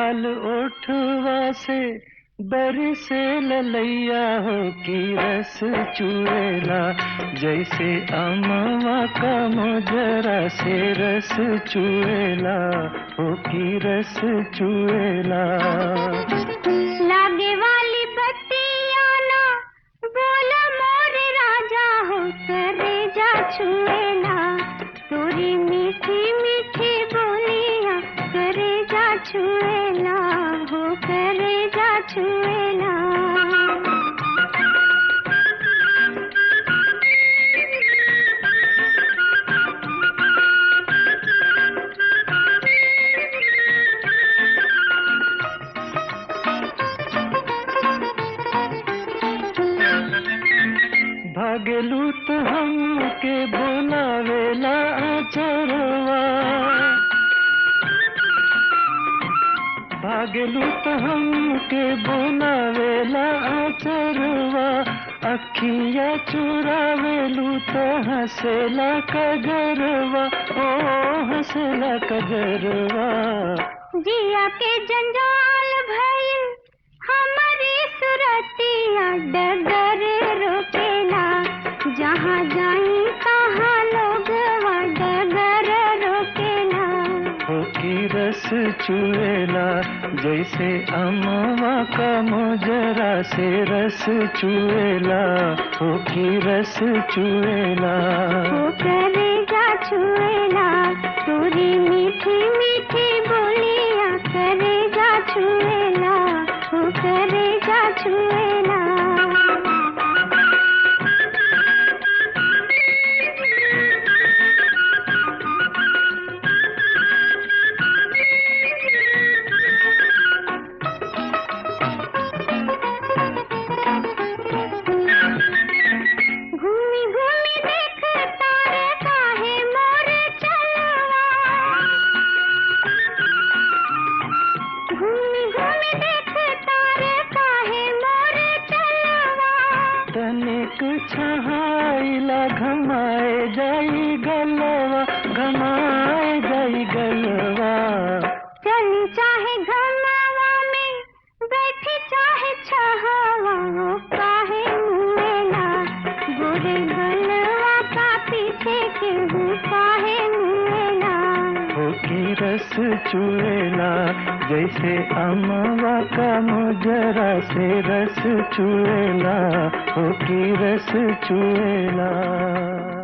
लाल ओठवा से बरसे ललैया हो की रस चुएला जैसे अमवा का मोजरा से रस चुएला हो की रस चुएला लागे वाली बत्तियाँ ना बोला मोर राजा हो करे जा छुएला तोरी मीठी मीठी बोलियाँ करे जा छुएला हो करे जा छुएला भागलू तो हमके बोलावेला आचरवा भागलू तो हमके बोलावेला आचरवा अखिया चुरावेलू तो हंसेला कजरवा ओ हंसेला कजरवा जिया के जंजाल भइल हमारी सुरतिया डगर रोकेला जहाँ जाई तहाँ लोग डगर रोकेला हो की रस चुएला जैसे अमवा का मोजरा से रस चुएला हो की रस चुएला हो करेगा छुएला तोरी मीठी मीठी बोलियाँ करेगा छुएला हो करेगा छुएला घूमी घूमी देख तारे काहे मोर चलवा घूमी घूमी देख तारे काहे मोर चलवा तनिक छहाइला घमाए जाई गलवा घमाए जाई गलवा चली चाहे घरनावा में बैठी चाहे छहावा हो काहे मुएला गोरे गलवा का पीछे के हूँ काहे मुएला हो की रस चुएला जैसे अमवा का मोजरा से रस चुएला हो की रस चुएला